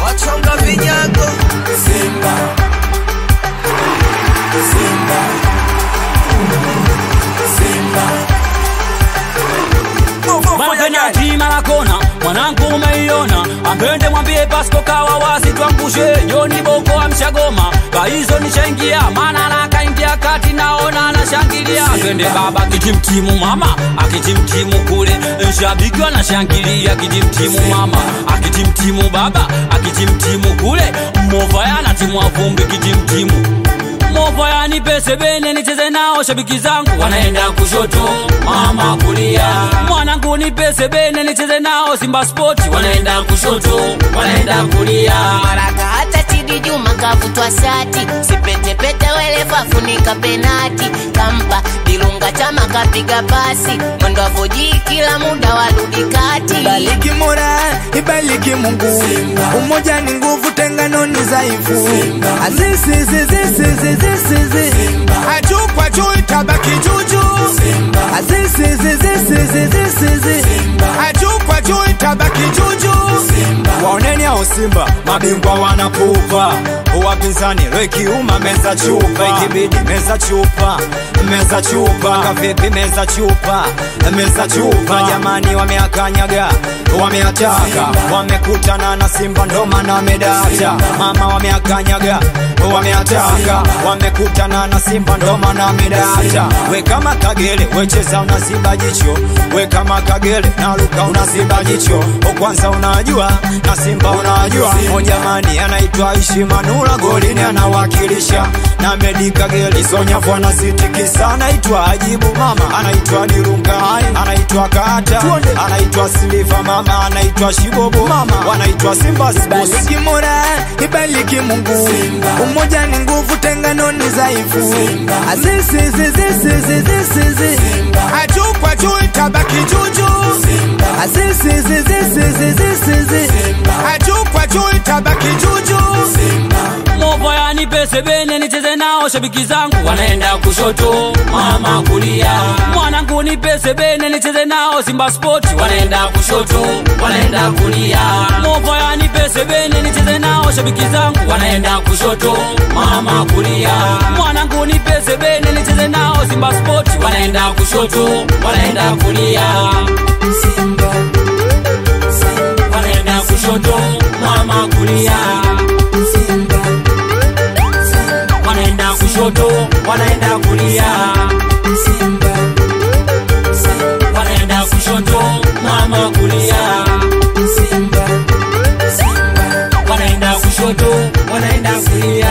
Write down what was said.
wachonga vinyago Simba, Simba, Simba. mapenati marakona mwanangu umeiona ampende mwambie pasko kawa wasi twangushe joni boko amshagoma kaizo nishaingia maana nakaingia kati naona anashangilia twende baba kitimtimu mama akitimtimu kule shabiki anashangilia kitimtimu mama akitimtimu baba akitimtimu kule mova yanatimwa vumbi kitimtimu mova yanipese bene nicheze nao shabiki zangu wanaenda kushoto mama kulia mwanangu nipese bene nicheze nao simba spoti wanaenda kushoto wanaenda kulia Baraka hata Chidi Juma kavutwa sati, sipetepete wele fafunika penati, kampa Dilunga chama kapiga pasi, mwendo wa foji kila muda warudi kati. Ibariki Mola, ibariki Mungu. Umoja ni nguvu, tengano ni dhaifu. Azizi, zizi, zizi, zizi, zizi. Juu kwa juu itabaki juju. Azizi, zizi, zizi, zizi, zizi. Juu kwa juu itabaki juju. waoneni hao Simba mabingwa wanakupa wapinzani lwekiuma meza chupa ikibidi meza chupa meza chupa kavipi meza chupa meza chupa jamani wameakanyaga wameataka wamekutana na Simba ndo maana wamedata mama wameakanyaga wameataka wamekutana na Simba ndo maana wamedata we kama kagere wecheza unaziba jicho we kama kagere naruka unaziba jicho kwanza unajua na Simba unajua o jamani anaitwa Aishi Manula golini anawakilisha na Medi Kagere Sonyavu anasitikisa anaitwa Ajibu mama anaitwa Dirunga anaitwa Kata anaitwa Siliva mama anaitwa Shibobo mama wanaitwa Simba Sports Ibariki Mola, ibariki Mungu. Umoja ni nguvu, tengano ni dhaifu. Azizi, zizi, zizi, zizi, zizi. Juu kwa juu itabaki juju. Azizi, zizi, zizi, zizi, zizi. Juu kwa juu itabaki juju. mova yanipese bene nicheze nao shabiki zangu wanaenda kushoto mama kulia mwanangu nipese bene nicheze nao simba spoti wanaenda kushoto wanaenda kulia mova yanipese bene nicheze nao shabiki zangu wanaenda kushoto mama kulia mwanangu nipese bene nicheze nao simba spoti wanaenda kushoto wanaenda kulia wanaenda kushoto mama kulia wanaenda kushoto wanaenda kulia wanaenda kushoto mama kulia wanaenda kushoto wanaenda kulia